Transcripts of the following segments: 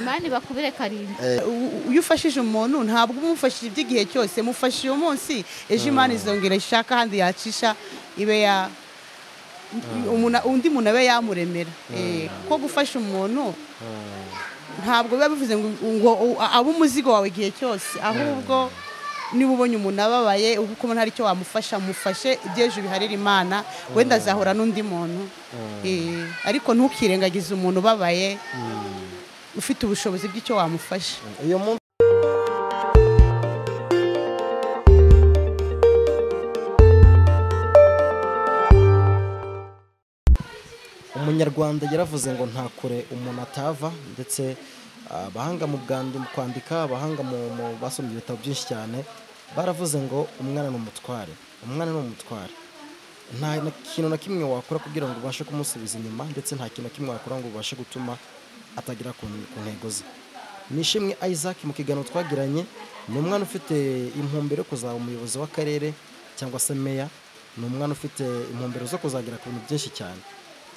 abandi bakubire karindwi iyo ufashije umuntu ntabwo uba umufashije iby'igihe cyose mufashije uyu munsi ejo imana izongera ishaka ahandi yacisha ibe ya umuntu- undi muntu abe yamuremera Eh, ko gufasha umuntu ntabwo biba bivuze ngo ngo abe umuzigo wawe igihe cyose ahubwo niba ubonye umuntu ababaye uba ubona hari icyo wamufasha mufashe ibyejo biharira imana wenda azahura n'undi muntu Eh, ariko ntukirengagize umuntu ubabaye ufite ubushobozi bw'icyo wamufasha uyu munsi umunyarwanda yaravuze ngo nta kure umuntu atava ndetse ah, abahanga mu bwandi mu kwandika abahanga mu mu basomye ibitabo byinshi cyane baravuze ngo umwana ni umutware umwana ni umutware nta na- kintu na kimwe wakora kugira ngo ubashe kumusubiza inyuma ndetse nta kintu na kimwe wakora ngo ubashe gutuma atagera ku ku ntego ze nishimwe isaac mu kiganiro twagiranye ni umwana ufite intumbero yo kuzaba umuyobozi w'akarere cyangwa se meya ni umwana ufite intumbero zo kuzagera ku bintu byinshi cyane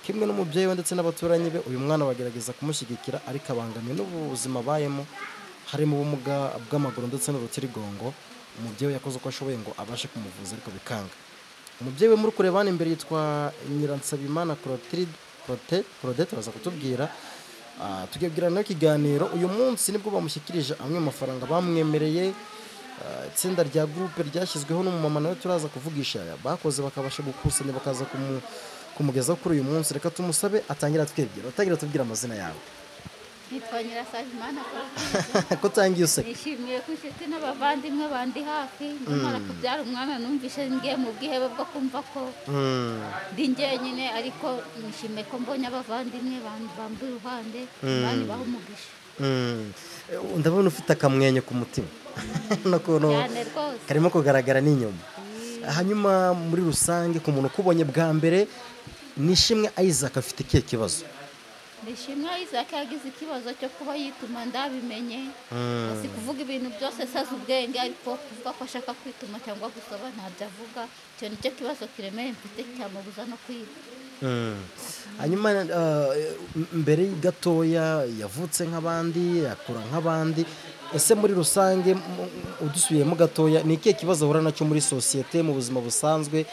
kimwe n'umubyeyi we ndetse n'abaturanyi be uyu mwana bagerageza kumushyigikira ariko abangamiwe n'ubuzima abayemo harimo ubumuga bw'amaguru ndetse n'urutirigongo umubyeyi we yakoze uko ashoboye ngo abashe kumuvuza ariko bikanga umubyeyi we muri kureba hano imbere yitwa nyiransabimana Clotilde- Clote- claudette araza kutubwira Ah, tugiye kugirana nawe ikiganiro uyu munsi nibwo bamushyikirije amwe mu mafaranga bamwemereye Ah, itsinda rya gurupe ryashyizweho n'umumama nawe turaza kuvugisha bakoze bakabasha gukusanya bakaza kumu- kumugezaho kuri uyu munsi reka tumusabe atangira atwibwira atangira atubwira amazina yawe nitwa nyirasabimana ko utangiye useka nishimiye ko inshuti n'abavandimwe bandi hafi nyamara kubyara umwana numvise ngiye mu bwihebe bwo kumva ko Mm, ndi njyenyine ariko nishimiye ko mbonye abavandimwe bam- bambuye uruhande bandi baha umugisha mm. Eh, ndabona ufite akamwenyu ku mutima n'ukuntu cyane rwose karimo kugaragara n'inyuma hanyuma muri rusange ku muntu ukubonye bwa mbere nishimwe isaac afite ikihe kibazo nishimwe isaac yagize ikibazo cyo kuba yituma ndabimenye si kuvuga ibintu byose asaza ubwenge ariko kuvuga ko ashaka kwituma cyangwa gusaba ntabyo avuga icyo nicyo kibazo kiremeye mfite cyamubuza no kwiga hanyuma eh, mbere gatoya yavutse nk'abandi akura nk'abandi ese muri rusange mu- udusubiyemo gatoya ni ikihe kibazo ahura nacyo muri sosiyete mu buzima busanzwe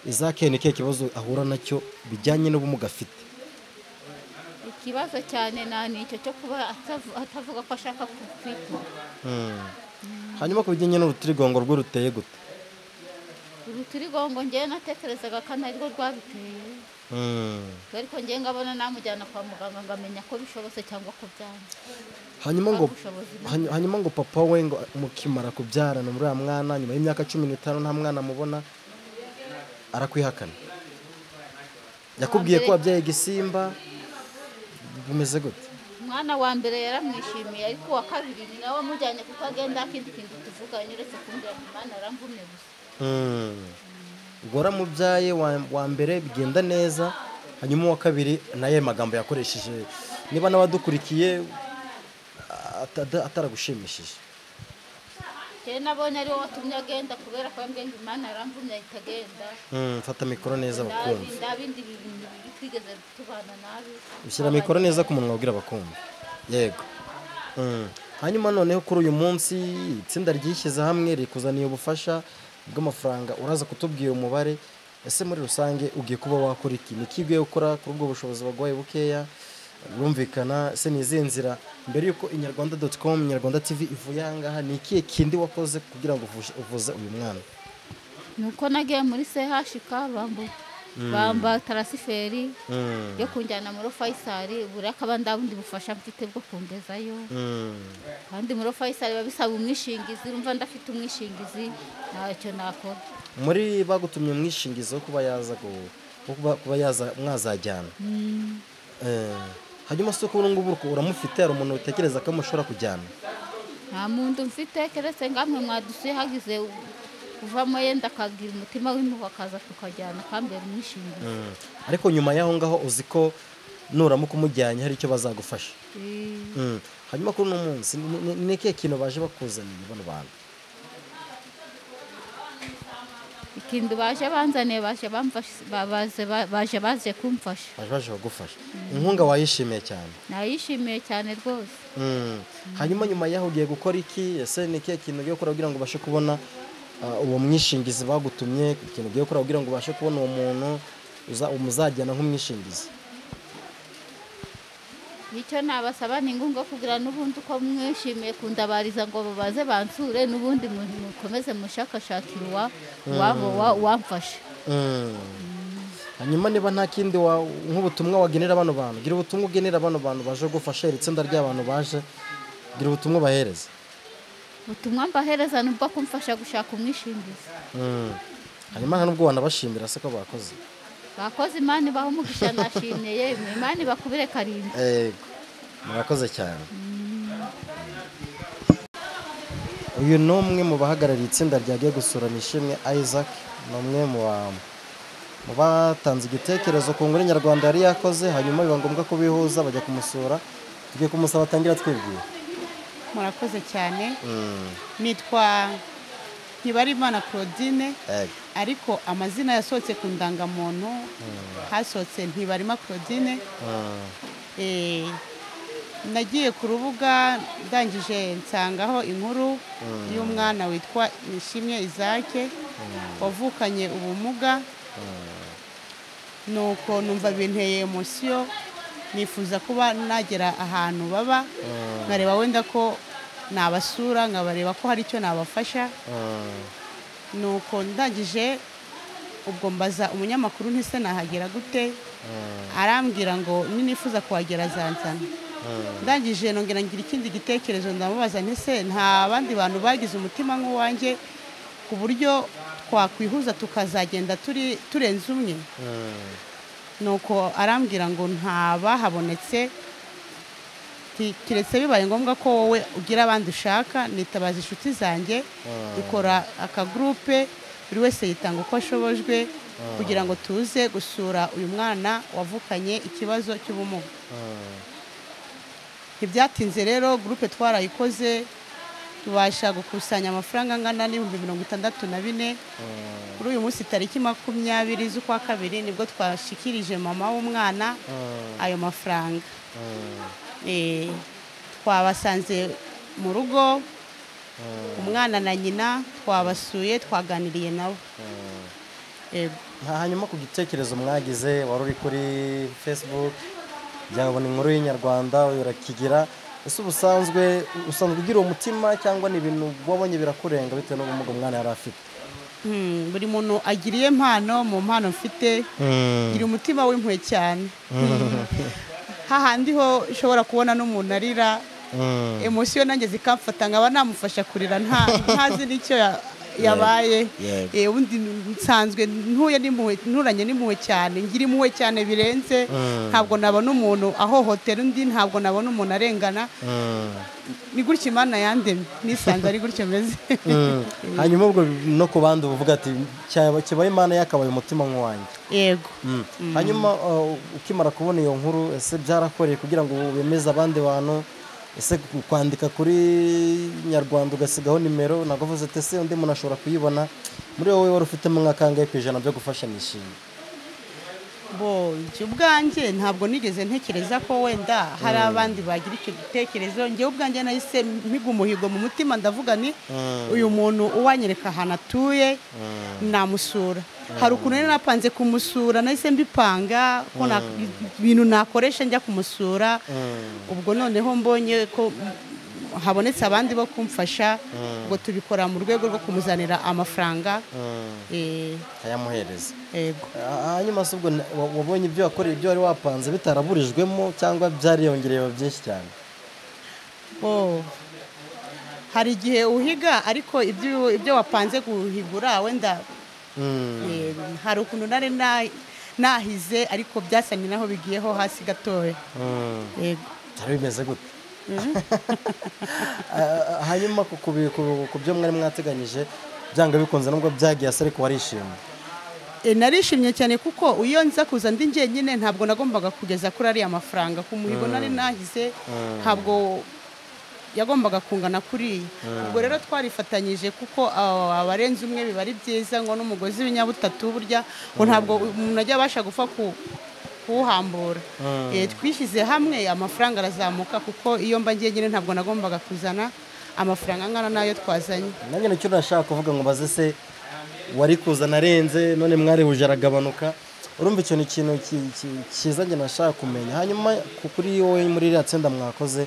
isaac ni ikihe kibazo ahura nacyo bijyanye n'ubumuga afite ikibazo cyane na ni icyo cyo kuba atavu- atavuga ko ashaka kwituma hanyuma ku bijyanye n'urutirigongo rwe ruteye gute urutirigongo ngewe natekerezaga ko ari rwo rwabiteye ariko ngewe ngabona namujyana kwa muganga ngamenya ko bishobotse cyangwa ko byanze hanyuma ngo Ubushobozi hany- hanyuma ngo papa we ngo mukimara kubyarana muri uriya mwana nyuma y'imyaka cumi n'itanu nta mwana amubona arakwihakana yakubwiye ko mbere- wabyaye igisimba bumeze gute umwana wa mbere yaramwishimiye ariko uwa kabiri ni nawe wamujyanye kuko agenda nta kindi kintu tuvuganye uretse kumbwira ngo umwana arangumye gusa ubwo waramubyaye wa- wa mbere bigenda neza hanyuma uwa kabiri nayo magambo yakoresheje niba n'abadukurikiye atada- ataragushimishije ngewe nabonye ari wowe watumye agenda kubera ko yambwiye ngo umwana arangumye ahita agenda Mm, fata mikoro neza nabi bakumva nta bindi bintu bibi twigeze tubana nabi ushyira mikoro neza ku munwa wabwira abakumva yego Mm. hanyuma noneho kuri uyu munsi itsinda ryishyize hamwe rikuzaniye ubufasha bw'amafaranga uraza kutubwira umubare ese muri rusange ugiye kuba wakora iki ni iki ugiye gukora kuri ubwo bushobozi baguhaye bukeya birumvikana ese ni izihe nzira mbere y'uko inyarwanda doti komu inyarwanda tivi ivuye aha ngaha ni ikihe kindi wakoze kugira ngo uvuze- uvuze uyu mwana nuko nagiye muri CHK bambu bamba tarasiferi yo kunjyana muri Faisal buriya akaba nta bundi bufasha mfite bwo kungezayo kandi muri Faisal biba bisaba umwishingizi urumva ndafite umwishingizi ntacyo nakora muri bagutumye umwishingizi wo kuba yaza gu- wo kuba- kuba yaza mwazajyana Eh, hanyuma si uko ubu ngubu uko uramufite hari umuntu utekereza ko mushobora kujyana nta muntu mfite keretse ngamwe mwadusuye hagize kuvamo yenda akagira umutima w'impuhwe akaza tukajyana akambera umwishingizi ariko nyuma y'aho ngaho uzi ko nuramuka umujyanye hari icyo bazagufasha Eh, Mm. hanyuma kuri uno munsi ni- ni- ni ikihe kintu baje bakuzaniye bano bantu ikintu baje banzaniye baje bamfashe babaze baje baje kumfasha baje baje kugufasha inkunga wayishimiye cyane nayishimiye cyane rwose Mm. hanyuma nyuma yaho ugiye gukora iki ese ni ikihe kintu ugiye gukora kugira ngo ubashe kubona ah, uwo mwishingizi bagutumye ikintu ugiye gukora kugira ngo ubashe kubona uwo muntu uza- umuzajyana nk'umwishingizi icyo nabasaba ni ngombwa kugira n'ubundi uko mwishimiye kundabariza ngo babaze bansure n'ubundi mu- mukomeze mushakashakire uwa- uwabo uwa- uwamfasha Mm. hanyuma niba nta kindi wa- nk'ubutumwa wagenera bano bantu gira ubutumwa ugenera bano bantu baje kugufasha iri tsinda ry'abantu baje gira ubutumwa ubahereza ubutumwa mbahereza ni ubwo kumfasha gushaka umwishingizi Mm. hanyuma nta n'ubwo wanabashimira se ko bakoze bakoze imana ibaho umugisha nashimiye imana ibakubire karindwi Ego, murakoze cyane uyu ni umwe mu bahagarariye itsinda ryagiye gusura nishimwe isaac ni umwe mu ba- mu batanze igitekerezo ku ngore nyarwanda yari yakoze hanyuma biba ngombwa ko bihuza bajya kumusura tugiye kumusaba atangira twibwira murakoze cyane Mm, nitwa ntibarimana claudine ego. ariko amazina yasohotse ku ndangamuntu hasohotse ntibarima claudine Mm, Eh, nagiye ku rubuga ndangije nsangaho inkuru y'umwana witwa nishimye izake wavukanye ubumuga nuko numva binteye emosiyo nifuza kuba nagera ahantu baba nkareba wenda ko nabasura nkabareba ko hari icyo nabafasha mm, nuko ndangije ubwo mbaza umunyamakuru ntise nahagera gute arambwira ngo ninifuza kuhagera azanzana ndangije nongera ngira ikindi gitekerezo ndamubaza ntise nta bandi bantu bagize umutima nk'uwanjye ku buryo twakwihuza tukazagenda turi turenze umwe mm, nuko arambwira ngo nta bahabonetse Ti- keretse bibaye ngombwa ko wowe ugira abandi ushaka nitabaza inshuti zanjye dukora akagurupe buri wese yitanga uko ashobojwe kugira ngo tuze gusura uyu mwana wavukanye ikibazo cy'ubumuga mm. ntibyatinze rero gurupe twarayikoze tubasha gukusanya amafaranga angana n'ibihumbi mirongo itandatu na bine kuri uyu munsi tariki makumyabiri z'ukwa kabiri nibwo twashikirije mama w'umwana ayo mafaranga Eh, twabasanze mu rugo umwana na nyina twabasuye twaganiriye nabo Eh, Ha- hanyuma ku gitekerezo mwagize wari uri kuri facebook byabona inkuru y'inyarwanda urakigira ese ubusanzwe usanzwe ugira uwo mutima cyangwa ni ibintu wabonye birakurenga bitewe n'ubumuga umwana yari afite hmm, buri muntu agiriye impano mu mpano mfite gira umutima w'impuhwe cyane hahandi ho ushobora kubona n'umuntu arira emosiyo nanjye zikamfata nkaba namufasha kurira nta- ntazi n'icyo ya- yabaye yego. Eh, ubundi nsanzwe ntuye n'impuhwe nturanye n'impuhwe cyane ngira impuhwe cyane birenze ntabwo nabona umuntu ahohotera undi ntabwo nabona umuntu arengana ni gutya imana yandemye nisanze ari gutya meze hanyuma ubwo no ku bandi uba uvuga ati "Cyaba- kibaye imana yakabaye umutima nk'uwanjye yego Mm. hanyuma uh, ukimara kubona iyo nkuru ese byarakoreye kugira ngo bemeze abandi bantu ese ku- kwandika kuri nyarwanda ugasigaho nimero ntabwo uvuze ati ese undi muntu ashobora kuyibona muri wowe wari ufitemo nk'akangahe ku ijana byo gufasha nishimye bo njye ubwanjye ntabwo nigeze ntekereza ko wenda hari abandi bagira icyo gitekerezo njyewe ubwanjye nahise mpiga umuhigo mu mutima ndavuga ni uyu muntu uwanyereka ahantu atuye namusura hari ukuntu nari napanze kumusura nahise mbipanga ko na- ibintu nakoresha njya kumusura ubwo noneho mbonye ko habonetse abandi bo kumfasha ubwo tubikora mu rwego rwo kumuzanira amafaranga Eh, ayamuhereza yego Ah, hanyuma se ubwo na- wa- wabonye ibyo wakoreye ibyo wari wapanze bitaraburijwemo cyangwa byariyongereyeho byinshi cyane Oh. hari igihe uhiga ariko ibyo ibyo wapanze guhigura wenda Mm. eh, hari ukuntu nari na- nahize ariko byasanye naho bigiyeho hasi gatoya Mm. yego byari bimeze gute Ah, hanyuma ku- ku bi- ku- ku byo mwari mwateganyije byanga bikunze nubwo byagiye hasi ariko warishimye Eh, narishimye cyane kuko iyo nza kuza ndi njyenyine ntabwo nagombaga kugeza kuri ariya mafaranga ku muhigo nari nahize ntabwo yagombaga kungana kuriya ubwo rero twarifatanyije kuko ah, abarenze umwe biba ari byiza ngo n'umugozi w'inyabutatu burya ngo ntabwo umuntu ajya abasha gupfa ku kuwuhambura Eh, twishyize hamwe amafaranga arazamuka kuko iyo mba ngiye nyine ntabwo nagombaga kuzana amafaranga angana n'ayo twazanye nanjye nicyo nashaka kuvuga ngo mbaze se wari kuzana arenze none mwarihuje aragabanuka urumva icyo ni ikintu ki- ki- cyiza njye nashaka kumenya hanyuma ku- kuri wowe muri iriya tsinda mwakoze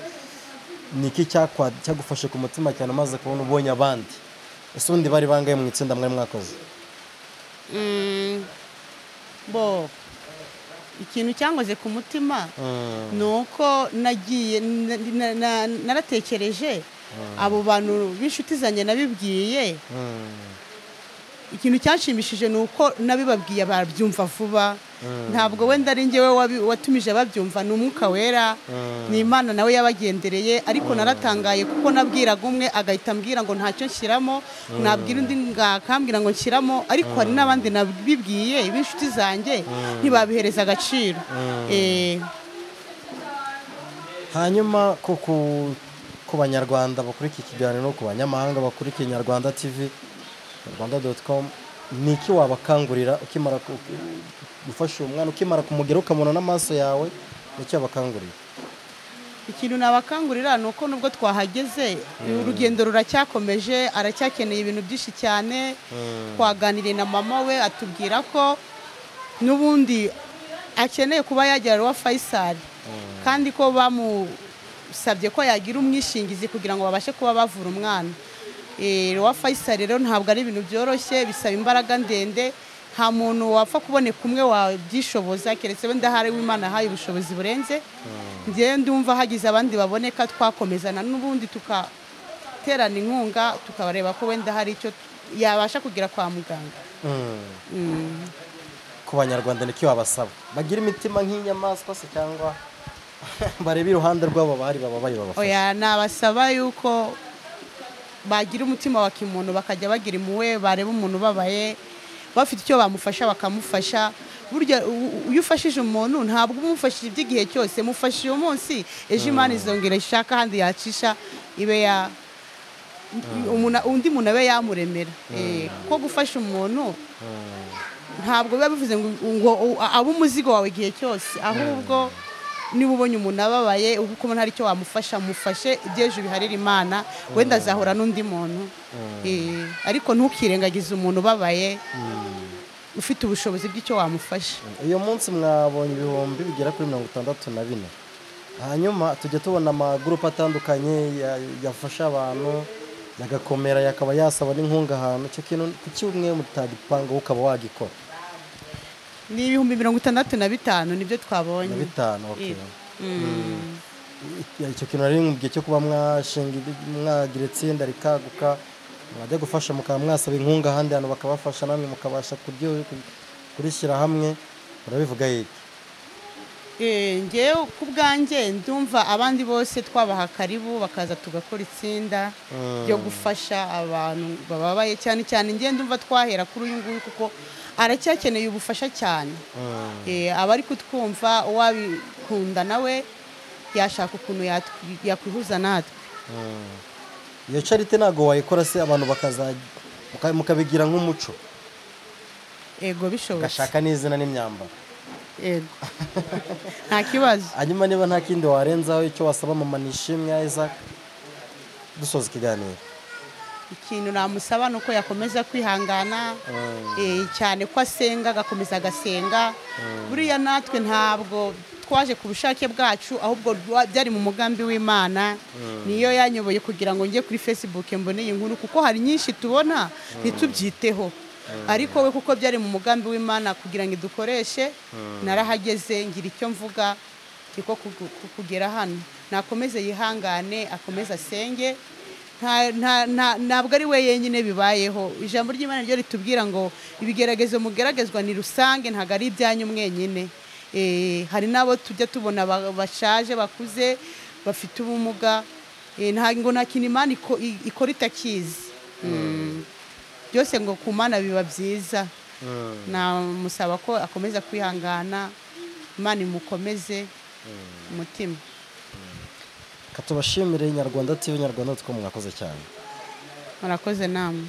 ni iki cyakwa- cyagufashe ku mutima cyane umaze kubona ubonye abandi ese ubundi bari bangaye mu itsinda mwari mwakoze Mm, bo ikintu cyankoze ku mutima Mm. ni uko nagiye na- na- na- naratekereje abo bantu b'inshuti zanjye nabibwiye Mm. ikintu cyanshimishije ni uko nabibabwiye babyumva vuba ntabwo wenda ari njyewe wabi- watumije babyumva ni umwuka wera ni imana nawe yabagendereye ariko naratangaye kuko nabwiraga umwe agahita ambwira ngo ntacyo nshyiramo nabwira undi ngo akambwira ngo nshyiramo ariko hari n'abandi nabibwiye b'inshuti zanjye ntibabihereza agaciro Eh, hanyuma ku ku- ku banyarwanda bakurikira ikiganiro ku banyamahanga bakurikira inyarwanda tv rwanda com ni iki wabakangurira ukimara ku- gufasha uwo mwana ukimara kumugera ukamubona n'amaso yawe ni iki wabakangurira ikintu nabakangurira ni uko nubwo twahageze urugendo ruracyakomeje aracyakeneye ibintu byinshi cyane twaganiriye na mama we atubwira ko n'ubundi akeneye kuba yagira ruwa fayisari kandi ko bamusabye ko yagira umwishingizi kugira ngo babashe kuba bavura umwana Eh, ruwa fayisari rero ntabwo ari ibintu byoroshye bisaba imbaraga ndende nta muntu wapfa kuboneka umwe wabyishoboza keretse wenda hari w'imana ahaye ubushobozi burenze njyewe ndumva hagize abandi baboneka twakomezana n'ubundi tugaterana inkunga tukabareba ko wenda hari icyo yabasha kugira kwa muganga ku banyarwanda ni iki wabasaba bagira imitima nk'inyamaswa se cyangwa bareba iruhande rw'abo bahari bababaye babafasha oya nabasaba yuko bagira umutima wa kimuntu bakajya bagira impuhwe bareba umuntu ubabaye bafite icyo bamufasha bakamufasha burya u- u- iyo ufashije umuntu ntabwo uba umufashije iby'igihe cyose mufashe uyu munsi ejo imana izongera ishaka ahandi yacisha ibe ya umuna- undi muntu abe yamuremera Eh, kuko gufasha umuntu ntabwo biba bivuze ngo ngo abe umuzigo wawe igihe cyose ahubwo niba ubonye umuntu ababaye uba ukubona hari icyo wamufasha mufashe ibyejo biharira imana wenda azahura n'undi muntu Eh, ariko ntukirengagize umuntu ubabaye ufite ubushobozi bw'icyo wamufasha uyu munsi mwabonye ibihumbi bigera kuri mirongo itandatu na bine hanyuma tujya tubona amagurupe atandukanye ya- yafasha abantu yagakomera yakaba yasaba n'inkunga ahantu icyo kintu kuki umwe mutagipanga ukaba wagikora ni ibihumbi mirongo itandatu na bitanu nibyo na twabonye bitanu okay. Eh. Ya, icyo kintu rero mu gihe cyo kuba mwashinga id- mwagira itsinda rikaguka mwajya gufasha mukaba mwasaba inkunga ahandi hantu bakabafasha namwe mukabasha kuryo- kurishyira hamwe murabivuga yiki Eh, njyewe ku bwanjye ndumva abandi bose twabaha karibu bakaza tugakora itsinda ryo gufasha abantu bababaye cyane cyane njyewe ndumva twahera kuri uyu nguyu kuko aracyakeneye ubufasha cyane Eh, abari kutwumva uwabikunda nawe yashaka ukuntu yatwi- yakwihuza natwe iyo charite ntabwo wayikora se abantu bakaza muka- mukabigira nk'umuco ego bishobotse ugashaka n'izina n'imyambaro ego nta kibazo hanyuma niba nta kindi warenzaho icyo wasaba mama nishimwe Isaac dusoza ikiganiro ikintu namusaba ni uko yakomeza kwihangana eh, cyane ko asenga agakomeza agasenga buriya natwe ntabwo twaje ku bushake bwacu ahubwo rwa- byari mu mugambi w'imana niyo yanyoboye kugira ngo njye kuri facebook mbone iyi nkuru kuko hari nyinshi tubona ntitubyiteho ariko we kuko byari mu mugambi w'imana kugira ngo idukoreshe narahageze ngira icyo mvuga kiko kugera hano nakomeze yihangane akomeze asenge nta- nta- nta- ntabwo ari we yenyine bibayeho ijambo ry'imana ryo ritubwira ngo ibigeragezo mugeragezwa ni rusange ntabwo ari ibyanyu mwenyine Eh, hari n'abo tujya tubona ba- bashaje bakuze bafite ubumuga Eh, nta- ngo nta kintu imana iko- i- ikora itakizi Mm. byose ngo ku mana biba byiza namusaba ko akomeza kwihangana imana imukomeze umutima tubashimire nyarwanda tiyo nyarwanda ko mwakoze cyane murakoze namwe